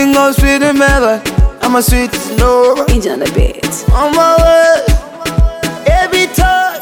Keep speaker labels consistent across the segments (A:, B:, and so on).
A: Sing on sweet and melody. I'm a sweet Nora.
B: Inja on the beat.
A: On my way. Every time.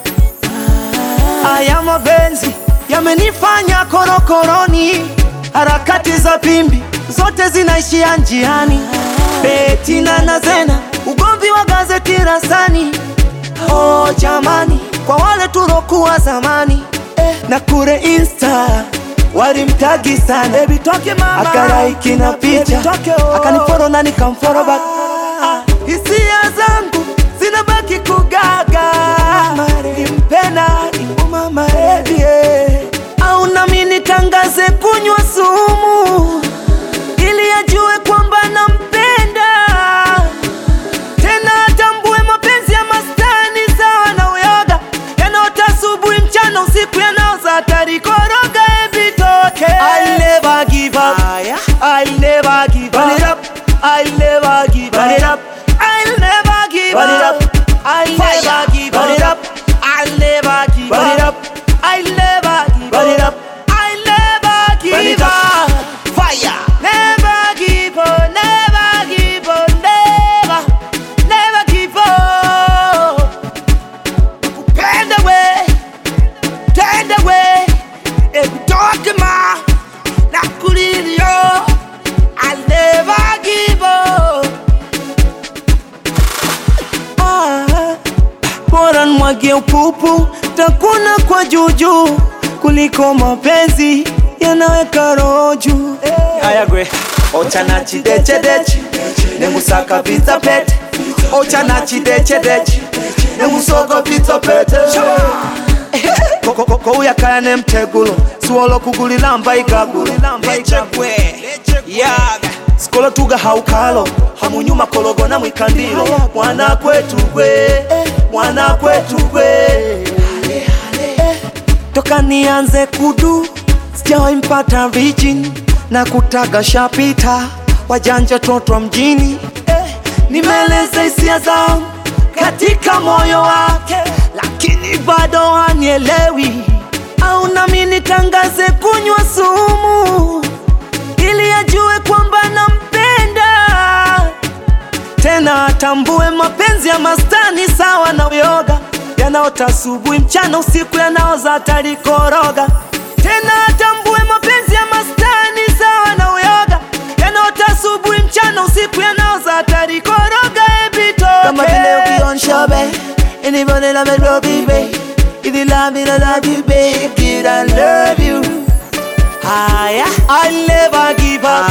A: Haya mapenzi yamenifanya korokoroni, harakati za pimbi zote zinaishia njiani. Beti na Nazena, ugomvi wa gazeti rasani. Oh jamani, kwa wale tulokuwa zamani eh, na kure insta walimtagi sana Baby, toke mama. akalaiki na picha akaniforo na nikamforo back hisia zangu zinabaki kugaga nimpenda niumamaredi au nami nitangaze kunywa sumu ili ajue kwamba nampenda tena atambue mapenzi ya mastani sawa na uyoga yanaota asubuhi mchana usiku yanaoza hatari koroga ebitoke I'll never give up I'll never give up I'll never give up I'll never give up I'll never give up I'll never give up I'll never give up I'll never give up Fire Never give up Never give up Never Never give up Kupenda we Tenda we Ekutoke ma Nakulilio I'll never give up Ah, bora nwage upupu takuna kwa juju kuliko mapenzi yanaweka roho juu ayagwe ochana chidechedeche nengusaka pizza pete ochana chidechedeche nengusogo pizza pete kouyakaya nemtegulo siwolo kugulila mba ikagulo sikolo tuga haukalo hamunyuma kologona mwikandilo mwana kwetu gwe mwana kwetu gwe toka nianze kudu sijawahi mpata virgin na kutaga shapita wajanja totwa mjini eh, nimeeleza hisia zangu katika moyo wake lakini bado hanielewi au nami nitangaze kunywa sumu ili ajue kwamba nampenda tena atambue mapenzi ya mastani sawa na uyoga yanaota asubuhi mchana usiku yanaoza hatari koroga tena atambue mapenzi ya mastani sawa na uyoga yanaota asubuhi mchana usiku yanaoza hatari koroga ebitoke kama vile ukionshobe anybody love it love baby if you love me I love you baby I love you Haya, I'll never give up.